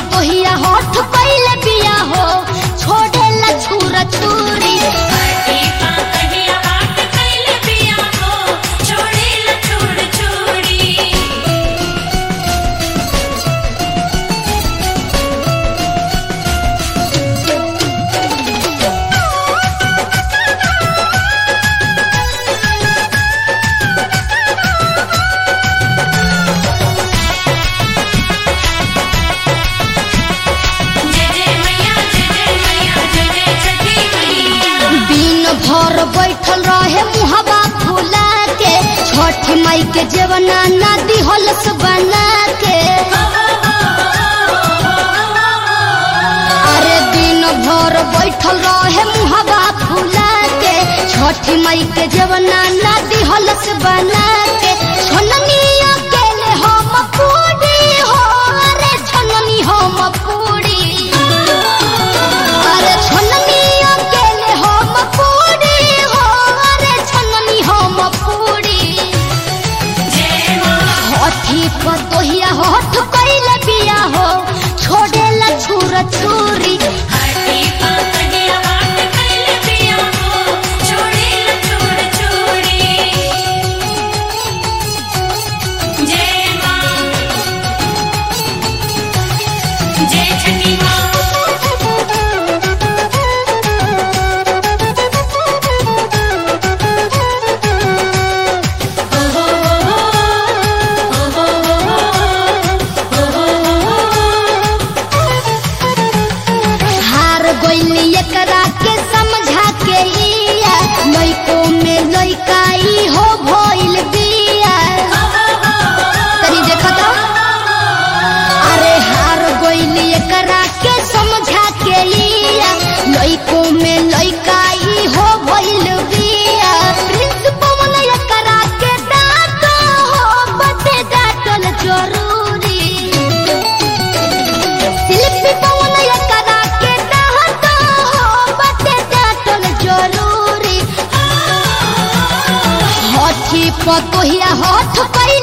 पतोहिया होठ पहले बिया हो छोड़ेला छुरा छुरी हटी पा कहिया बाट कैले पिया हो छोड़े ला छोड़ छोड़ी जय जय मैया जय जय मैया जय जय छठी मैया दिन भर बैठल रहे मुहबा फुला के छठ माई के जेवना नदी होलस बना के अरे दिन भर बैठल रहे मुहबा फुला के छठ माई के जेवना नदी होलस बना के छननिया केले हम पूरी हो अरे छननी हम पूरी अरे छननिया केले हम पूरी हो अरे छननी हम पूरी जय मां हठी पतोहिया होठ कैले बिया हो छोड़ेला छुर छुरी हटी पा कहिया बाट कैले पिया हो छोड़े ला छोड़ छोड़ी जय मां जय छठी मां हार गइली एकरा के समझा के लिया लइको में लइकाई हो भइल बिया तनी देखा तो अरे हार गइली एकरा के समझा के लिया लइको में लइकाई हो भइल बिया प्रिंस पवन एकरा के डांट हो बटे डांटल जरूरी शिल्पी पवन एकरा के डांट हो बटे डांटल जरूरी हठी पतोहिया हठ पै